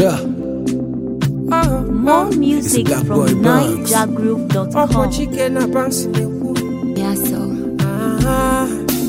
Yeah. More music Black from Boy Banks. Ọkwa NigerGroove.com. chike na bansi na-ekwu Yeah, so. Ah,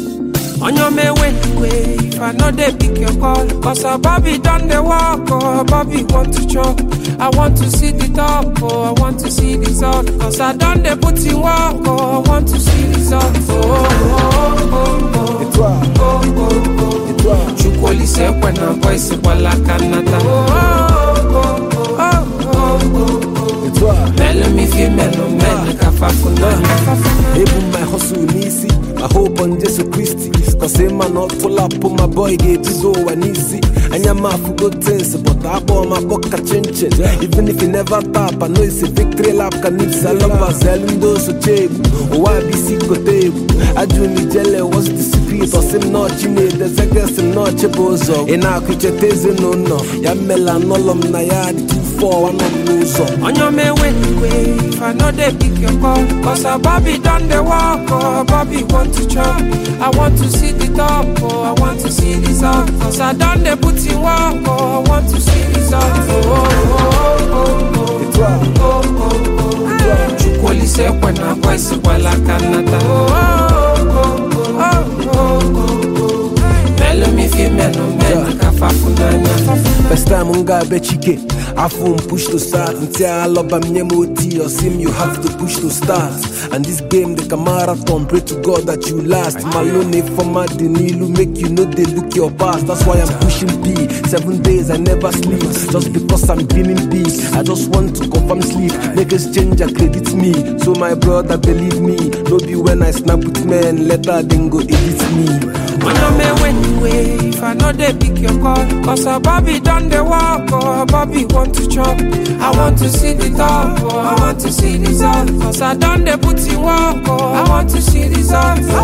onye omewe iwe if i no dey pick your call cause our bobby don dey work oh bobby want to chop i want to see the top oh i want to see the result cause i don dey put in work oh i want to see result oh, oh, oh, oh, Et toi, oh, oh, oh. et toi. chukwu olise ekwe na boys gbala aka nnata oh, oh, oh, oh, oh, oh. Et toi. melu m ife melu melu ka fafunanya Ebu my hustle n'isi I hope on Jesus Christ Cause him man not full up on my boy ga-ebido ụwa n'isi anya m afụgo things but akpọ m akpọ ka chinchin even if you never tap I know it's a victory lap ka nipsi alọbazelu ndị osoche egwu ụwa bụ isi kote egwu ajụ m ijele what's the secret ọsị m nọọchi na-edezegesi m nọọchi bụ ụzọ ị na-akụ icheta ezinụlọ ya mmela n'ụlọ m na ya dị 2-4 anọ m n'ụzọ onye omewe iwe if i no dey pick your call cause our bobby don dey work oh bobby want to chop i want to see the top oh i want to see the result cause i don dey put in work oh i want to see result oh, oh, oh, oh, Et toi, oh, oh, oh, oh. chukwu olise ekwe na boys gbala aka nnata oh, oh, oh, oh, oh, oh, oh. melu m ife melu melu ka fafunanya First time m ga-abịa chike afọ m push to start ntị alọba m nye m oti osim you have to push to start and this game dị ka marathon pray to God that you last malone ifeọma dị n'ilu make you no dey look your past that's why I'm pushing B seven days I never sleep just because I'm dreaming big I just want to confirm sleep niggas change and credit me so my brother believe me no be when I snap with men later then go edit me When I'm when you if I know they pick your call Cause our Bobby done the walk oh Bobby want to chop I want to see the top oh I want to see the result Cause I done the put in work oh I want to see the result oh,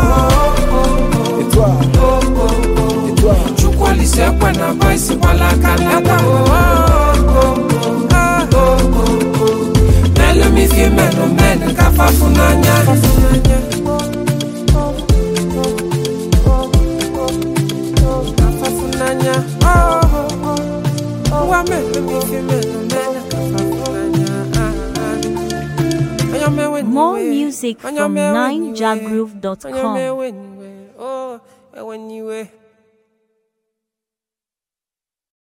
oh, oh, Et toi, oh, oh, oh, et toi oh. Chukwu olise ekwe na boys gbala aka nnata oh, oh, oh, oh, oh, oh, oh. Melu m ife melu melu ka fafunanya Kafafunanya, oh, oh, oh, oh, wa melu mi fi melu melu kafafunanya, ah, ah. Onye me when you More way, music onye from me when you way, NigerGroove.com. onye me when you way, oh, when you way.